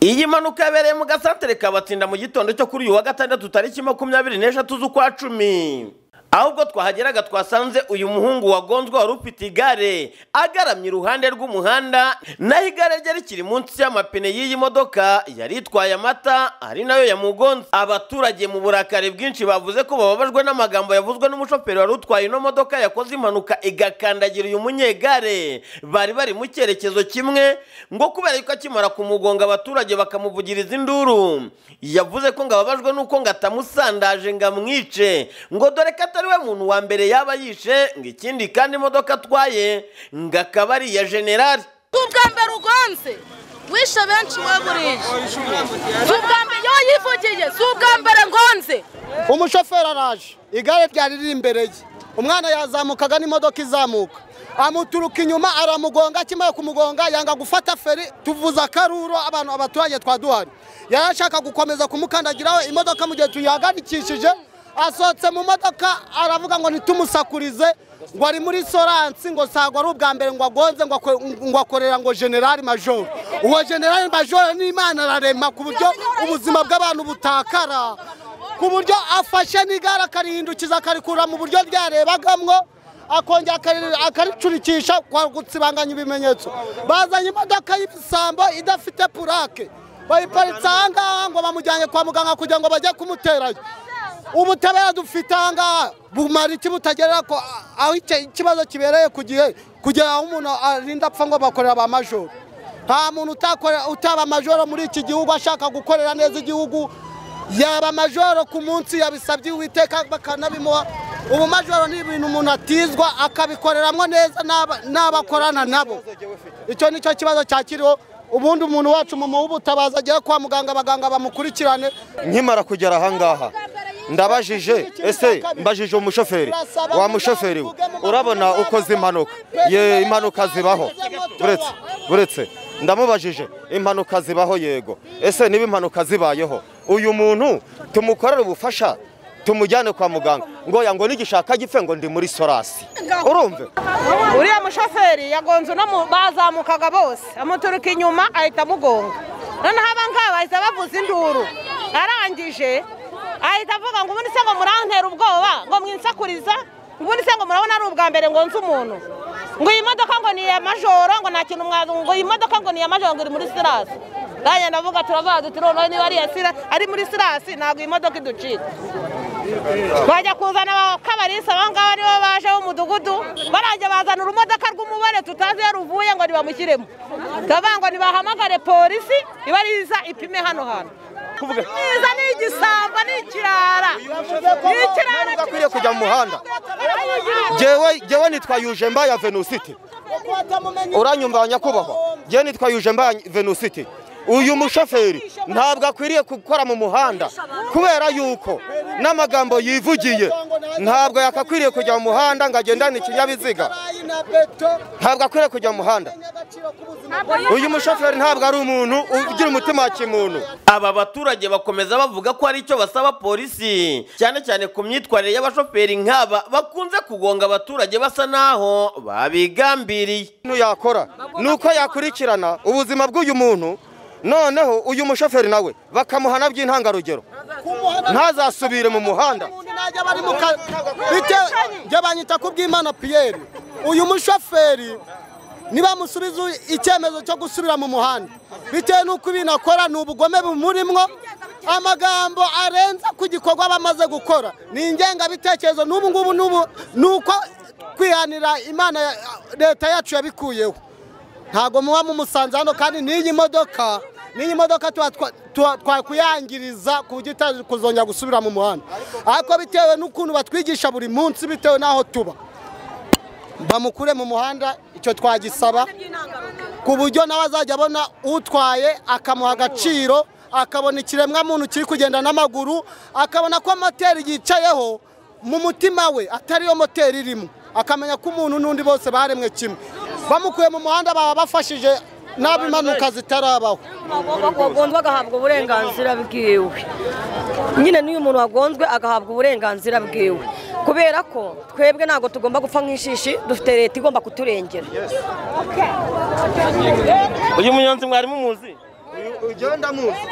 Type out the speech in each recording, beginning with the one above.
iyi mpanuka yabereye mu gasantere kabatsinda mu gitondo cyo kuri uyu wa gatandatu tariki makumyabiri n'eshatu z'ukwa cumi aho ubwo twahageraga twasanze uyu muhungu wagonzwe wari ufite igare agaramye iruhande rw'umuhanda naho igare rye rikiri munsi y'amapine y'iyi modoka yari itwaye amata ari nayo yamugonze abaturage mu burakari bwinshi bavuze ko bababajwe n'amagambo yavuzwe n'umushoferi wari utwaye ino modoka yakoze impanuka igakandagira uyu munyegare bari bari mu cyerekezo kimwe ngo kubera yuko akimara kumugonga abaturage bakamuvugiriza induru yavuze ko ngo ababajwe n'uko ngo atamusandaje ngo amwice ngo dore ko atari we muntu wa mbere yaba yishe ngo ikindi kandi imodoka atwaye ngo akaba ari iya generali si ubwa mbere ugonze wishe benshi waburije si ubwa mbere iyo yivugiye si ubwa mbere ngonze umushoferi araje igare ryari riri imbere ye umwana yazamukaga n'imodoka izamuka amuturuka inyuma aramugonga akimara kumugonga yanga gufata feri tuvuza akaruro abantu abaturage twaduhari yari ashaka gukomeza kumukandagiraho imodoka mu gihe tuyihagandikishije asohotse mu modoka aravuga ngo ntitumusakurize ngo ari muri soransi ngo ntabwo ari ubwa mbere ngo agonze ngo akwe- ngo akorera ngo generali majoro uwo generali majoro n'imana ararema ku buryo ubuzima bw'abantu butakara ku buryo afashe n'igare akarihindukiza akarikura mu buryo ryarebagamwo akongera akari- akaricurikisha kwa gutsibanganya ibimenyetso bazanye imodoka y'ibisambo idafite purake bayiparitse aha ngaha ngo bamujyane kwa muganga kugira ngo bajye kumuterayo ubutabera dufite aha ngaha bumara iki butagerera ko aho icyo- ikibazo kibereye ku gihe kugera aho umuntu arinda apfa ngo bakorera ba majoro nta muntu utakorera- utaba majoro muri iki gihugu ashaka gukorera neza igihugu yaba majoro ku munsi yabisabye uwiteka bakanabimuha ubu majoro ni ibintu umuntu atizwa akabikoreramo neza n'aba- n'abakorana nabo icyo ni cyo kibazo cyakiriho ubundi umuntu wacu mu ubutabaza agere kwa muganga abaganga bamukurikirane nkimara kugera ahangaha ndabajije ese mbajije umushoferi wa mushoferi we urabona uko zimanuka ye impanuka zibaho buretse buretse ndamubajije impanuka zibaho yego ese niba impanuka zibayeho uyu muntu tumukorere ubufasha tumujyane kwa muganga ngo yango nigishaka gipfe ngo ndi muri sorasi urumve uriya mushoferi yagonze uno mu- bazamukaga bose amuturuka inyuma ahita amugonga noneho aba ngaba bahita bavuza induru arangije ahita avuga ngo ubundi se ngo murantera ubwoba ngo mwinsakuriza ngo ubundi se ngo murabona ari ubwa mbere ngonze umuntu ngo iyi modoka ngo ni iya majoro ngo nta kintu mwazi ngo iyi modoka ngo ni iya majoro ngo iri muri sirasi ndagenda avuga turavuga duti noneho niba ari iya sira ari muri sirasi ntabwo iyi modoka iducika bajya kuzana abakabarisa aba ngaba nibo baje b'umudugudu barajya bazana urumodoka rw'umubare tutazi iyo ruvuye ngo nibamushyiremo turavuga ngo nibahamagare polisi iba riza ipime hano hantu niza ni igisambo ni ikirara ni ikirara udakwiriye kujya mu muhanda jewe jewe nitwa yujemba ya venusiti uranyumva nyakubahwa jewe nitwa yujemba ya venusiti uyu mushoferi ntabwo akwiriye gukora mu muhanda kubera yuko n'amagambo yivugiye ntabwo yakakwiriye kujya mu muhanda ngo agendane ikinyabiziga ntabwo akwiriye kujya mu muhanda uyu mushoferi ntabwo ari umuntu ugira umutima wa kimuntu aba baturage bakomeza bavuga ko hari icyo basaba polisi cyane cyane ku myitwarire y'abashoferi nk'aba bakunze kugonga abaturage basa naho babigambiriye ibintu yakora ni uko yakurikirana ubuzima bw'uyu muntu noneho uyu mushoferi nawe bakamuhana by'intangarugero ntazasubire mu muhanda najya bari mu kazi bitewe njye banyita ku bw'imana piyeri uyu mushoferi nibamusubiza icyemezo cyo gusubira mu muhanda bitewe n'uko ibintu akora ni ubugome bumurimwo amagambo arenze ku gikorwa bamaze gukora ni ingengabitekerezo n'ubu ngubu n'ubu ni uko kwihanira imana ya- leta yacu yabikuyeho ntabwo muba mumusanze hano kandi n'iyi modoka n'iyi modoka tuba twa- tuba twakuyangiriza ku buryo itazi kuzongera gusubira mu muhanda ariko bitewe n'ukuntu batwigisha buri munsi bitewe n'aho tuba bamukure mu muhanda icyo twagisaba ku buryo nawe azajya abona utwaye akamuha agaciro akabona ikiremwamuntu kiri kugenda n'amaguru akabona ko moteri yicayeho mu mutima we atari yo moteri irimo akamenya ko umuntu n'undi bose baremwe kimwe bamukuye mu muhanda baba bafashije n'abo impanuka zitarabaho wagonzwe agahabwa uburenganzira bwiwe nyine n'uyu muntu wagonzwe agahabwa uburenganzira bwiwe kubera ko twebwe ntabwo tugomba gupfa nk'ishishi dufite leta igomba kuturengera uyu munyonzi mwari mumuzi ugenda muzi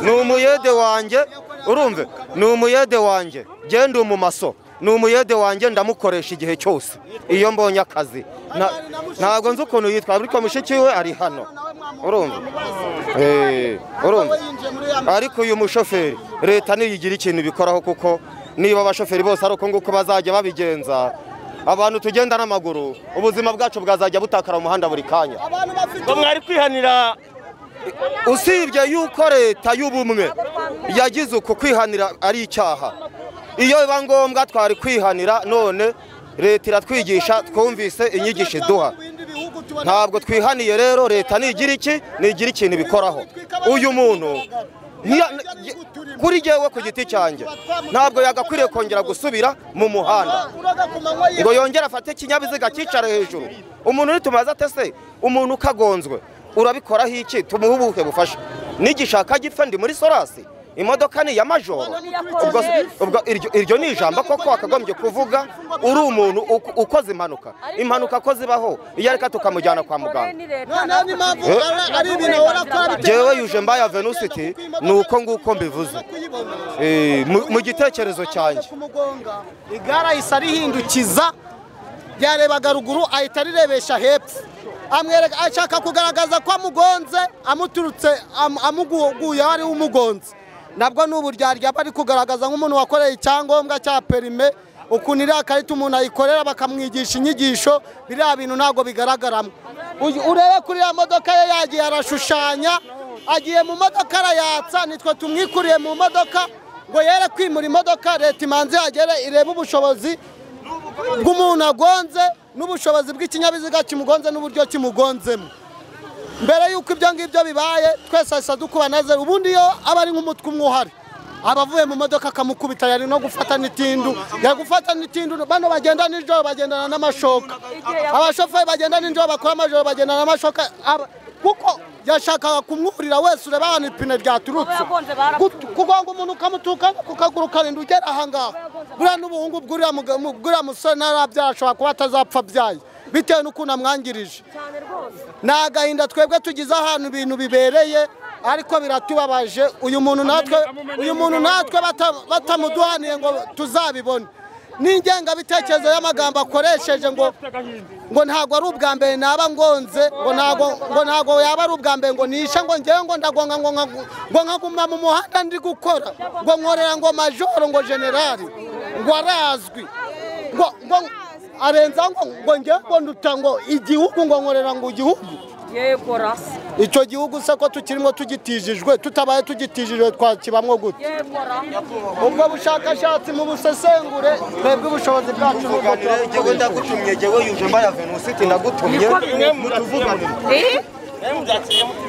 ni umuyede wanjye urumve ni umuyede wanjye genda mu maso ni umuyede wanjye ndamukoresha igihe cyose iyo mbonye akazi Na- ntabwo nzi ukuntu yitwa ariko mushiki we ari hano urumva Eh, urumva ariko uyu mushoferi leta niyo igira ikintu ibikoraho kuko niba abashoferi bose ari uko nguko bazajya babigenza abantu tugenda n'amaguru ubuzima bwacu bwazajya butakara mu muhanda buri kanya ngo mwari kwihanira usibye yuko leta y'ubumwe yagize uku kwihanira ari icyaha iyo biba ngombwa twari kwihanira none leta iratwigisha twumvise inyigisho iduha ntabwo twihaniye rero leta nigira iki nigira ikintu ibikoraho uyu muntu ntiya- kuri jyewe ku giti cyanjye ntabwo yagakwiriye kongera gusubira mu muhanda ngo yongere afate ikinyabiziga cyicare hejuru umuntu nitumaze atese umuntu ukagonzwe urabikoraho iki tumuhe ubuhe bufasha nigishaka gipfa ndi muri sorasi imodoka ni iya majoro ubwo, ubwo iryo, iryo ni ijambo koko wakagombye kuvuga uri umuntu uko- ukoze impanuka impanuka ko zibaho iyo areka tukamujyana kwa muganga noneho n'impamvu Eh? ugana ari ibintu ahora akora jewe yuje mbaya venusiti ni uko nguko mbivuze Eh, mu- mu gitekerezo cyanjye kumugonga igare ahise arihindukiza ryarebaga ruguru ahita arirebesha hepfo amwereka ashaka kugaragaza ko amugonze amuturutse am- amuguye aho ariwe umugonze nabwo ni uburyaryaba ari kugaragaza nk'umuntu wakoreye icyangombwa cya perime ukuntu iriya karita umuntu ayikorera bakamwigisha inyigisho biriya bintu ntabwo bigaragaramo Uyu- urebe kuri iriya modoka ye yagiye arashushanya agiye mu modoka arayatsa nitwe tumwikuriye mu modoka ngo yere kwimura imodoka leta imanze yagere irebe ubushobozi bw'umuntu agonze n'ubushobozi bw'ikinyabiziga kimugonze n'uburyo kimugonzemo mbere y'uko ibyo ngibyo bibaye twese ahise dukubaneze ubundi iyo aba ari nk'umutwe umwe uhari aba avuye mu modoka akamukubita yari no gufata n'itindu yari gufata n'itindu bano bagenda nijoro bagendana n'amashoka abashoferi bagenda nijoro bakora amajoro bagendana n'amashoka aba- kuko yashakaga kumwurira wese ureba ahantu ipine ryaturutse Abayagonze barapfuye. kugira ngo umuntu ukamutuka ku kaguru ukarinda ugera ahangaha buriya n'ubuhungu bw'uriya muga- mu- bw'uriya musore ntarabyara ashobora kuba atazapfa abyaye bitewe n'ukuntu amwangirije ni agahinda twebwe tugize ahantu ibintu bibereye ariko biratubabaje uyu muntu natwe uyu muntu natwe bata- batamuduhaniye ngo tuzabibone n'ingengabitekerezo y'amagambo akoresheje ngo ngo ntabwo ari ubwa mbere naba ngonze ngo ntabwo ngo ntabwo yaba ari ubwa mbere ngo nishe ngo ngewe ngo ndagonga ngo nka- ngo nkaguma mu muhanda ndi gukora ngo nkorera ngo majoro ngo generali ngo arazwi ngo ngo arenza ngo ngo ngewe ngo nduta ngo igihugu ngo nkorera ngo igihugu yego rasi icyo gihugu se ko tukirimo tugitijijwe tutabaye tugitijijwe twakibamwo gute yego rasi ubwo bushakashatsi mu busesengure twebwe ubushobozi bwacu nubwo tuganire jyewe ndagutumye jyewe yuje mbaya venusiti ndagutumye mutuvuganire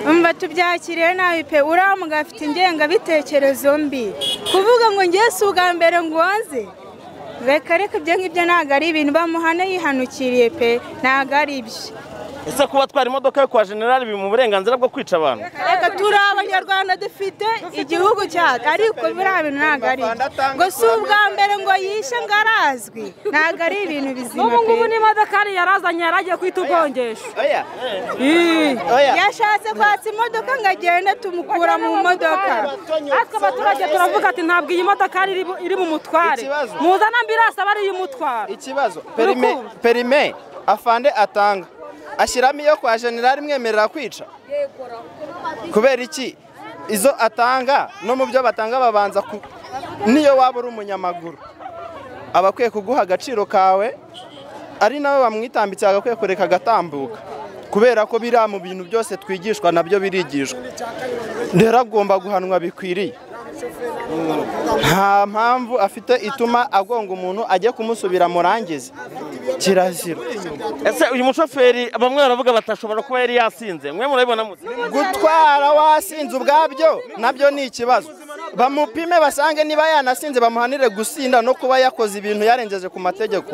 umva tubyakiriye nabi pe uriya mugabo afite ingengabitekerezo mbi kuvuga ngo ngewe si ubwa mbere ngonze reka reka ibyo ngibyo ntabwo ari ibintu bamuhana yihanukiriye pe ntabwo ari ibyo ese kuba twara imodoka yo kwa generali biri mu burenganzira bwo kwica abantu reka turi abanyarwanda dufite igihugu cyacu ariko biriya bintu ntabwo ari byo ngo si ubwa mbere ngo yishe ngo arazwi ntabwo ari ibintu bizima n'ubu pe ngubu n'imodoka yari yarazanye yaragiye kwita ugongesha yashatse kwatsa imodoka ngo agende tumukura mu modoka natwe abaturage turavuga ati ntabwo iyi modoka yari iri bu- iri bumutware Ikibazo. muzane ambirasi aba ariyo imutwara ikibazo perime perime afande atanga ashyiramo iyo kwa generali imwemerera kwica kubera iki izo atanga no mu byo batanga babanza ku niyo waba uri umunyamaguru aba akwiye kuguha agaciro kawe ari nawe wamwitambitse agakwiye kureka agatambuka kubera ko biriya mu bintu byose twigishwa nabyo birigishwa rero agomba guhanwa bikwiriye nta mpamvu afite ituma agonga umuntu ajya kumusubira murangize kirazira ese uyu mushoferi bamwe baravuga batashobora kuba yari yasinze mwe murabibona mute gutwara wasinze ubwabyo nabyo ni ikibazo bamupime basange niba yanasinze bamuhanire gusinda no kuba yakoze ibintu yarengeje ku mategeko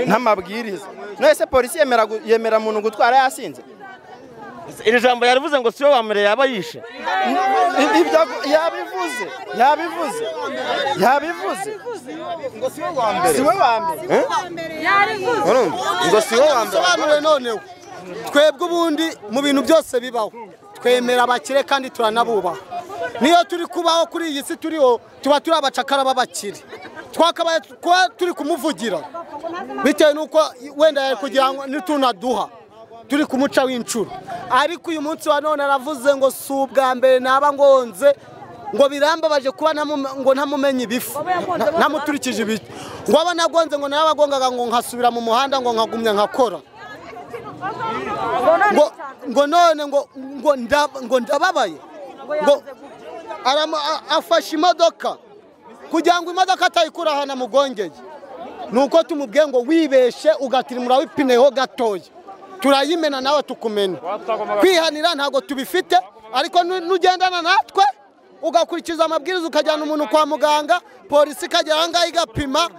n'amabwiriza none se polisi yemera gu- yemera muntu gutwara yasinze iri jambo yarivuze ngo siyo wa mbere yaba yishe I- ibyo agu- yabivuze yabivuze yabivuze si we wa mbere urumva ngo si wowe wambara sobanure noneho twebwe ubundi mu bintu byose bibaho twemera abakire kandi turanabubaha niyo turi kubaho kuri iyi si turiho tuba turi abacakara b'abakire twakabaye kuba turi kumuvugira bitewe n'uko wenda yari kugira ngo nitunaduha turi kumuca w'inshuro ariko uyu munsi wa none aravuze ngo si ubwa mbere naba ngonze ngo birambabaje kuba ntamu- ngo ntamumenye ibifu ntamuturikije ibiki ngo aba nagonze ngo narabagongaga ngo nkasubira mu muhanda ngo nkagumya nkakora ngo ngo none ngo ngo nda- ngo ndababaye ngo aramo- a- afashe imodoka kugira ngo imodoka atayikura ahantu amugongeye ni uko tumubwiye ngo wibeshe ugatirimura wipineho gatoya turayimena nawe tukumena kwihanira ntabwo tubifite ariko nu- nugendana natwe ugakurikiza amabwiriza ukajyana umuntu kwa muganga polisi ikagera aha ngaha igapima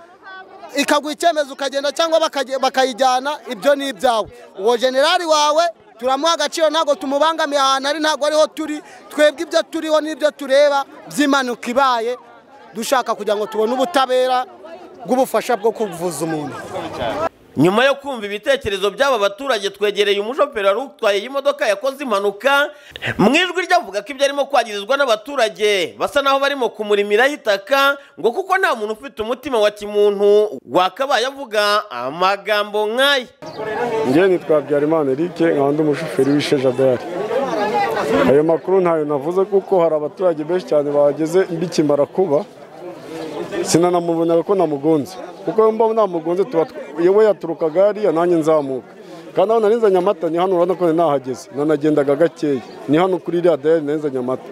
ikaguha icyemezo ukagenda cyangwa bakage- bakayijyana ibyo ni ibyawe uwo generali wawe turamuha agaciro ntabwo tumubangamiye ahantu ari ntabwo ariho turi twebwe ibyo turiho n'ibyo tureba by'impanuka ibaye dushaka kugira ngo tubone ubutabera bw'ubufasha bwo kuvuza umuntu nyuma yo kumva ibitekerezo by'aba baturage twegereye umushoferi wari utwaye iyi modoka yakoze impanuka mu ijwi ryavuga ko ibyo arimo kwagirizwa n'abaturage basa naho barimo kumurimiraho itaka ngo kuko nta muntu ufite umutima wa kimuntu wakabaye avuga amagambo nk'aya njyewe nitwa habyarimana eric nkaba ndi umushoferi w'isheja dayari ayo makuru ntayo navuze kuko hari abaturage benshi cyane bahageze mbikimara kuba sinanamubonaga ko namugonze kuko iyo mba namugonze tuba tw- yewe yaturukaga hariya nanjye nzamuka kandi aho nari nzanye amata ni hano urabona ko nari nahageze nanagendaga gakeya ni hano kuri iriya dayari nari nzanye amata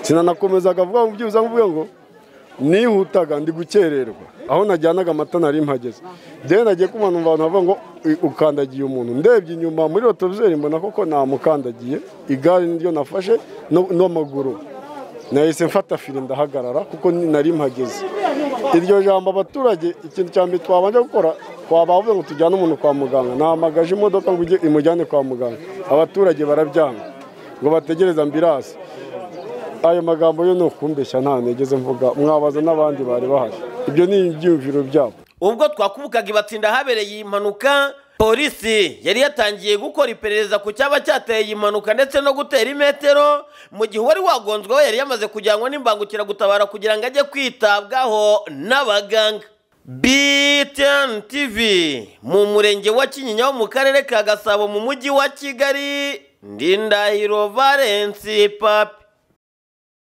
sinanakomezaga vuba byibuze mvuga ngo nihutaga ndi gukererwa aho najyanaga amata nari mpageze rero nagiye kumva numva abantu bavuga ngo "Uy, ukandagiye umuntu ndebye inyuma muri rotovizeri mbona koko namukandagiye igare niryo nafashe no- n'amaguru nahise mfata fire ndahagarara kuko ni- nari mpageze iryo jambo abaturage ikintu cya mbere twabanje gukora twabavuze ngo tujyane umuntu kwa muganga nahamagaje imodoka ngo ijye- imujyane kwa muganga abaturage barabyanga ngo bategereze ambirasi ayo magambo yo ni ukumbeshya nta negeze mvuga mwabaza n'abandi bari bahari ibyo ni ibyiyumviro byabo ubwo twakubukaga ibatsinda ahabereye iyi mpanuka polisi yari yatangiye gukora iperereza ku cyaba cyateye iyi mpanuka ndetse no gutera imetero mu gihe uwari wagonzweho yari yamaze kujyanwa n'imbangukiragutabara kugira ngo ajye kwitabwaho n'abaganga BTN TV mu murenge wa Kinyinya wo mu karere ka Gasabo mu mujyi wa Kigali Ndindahiro Valence Papi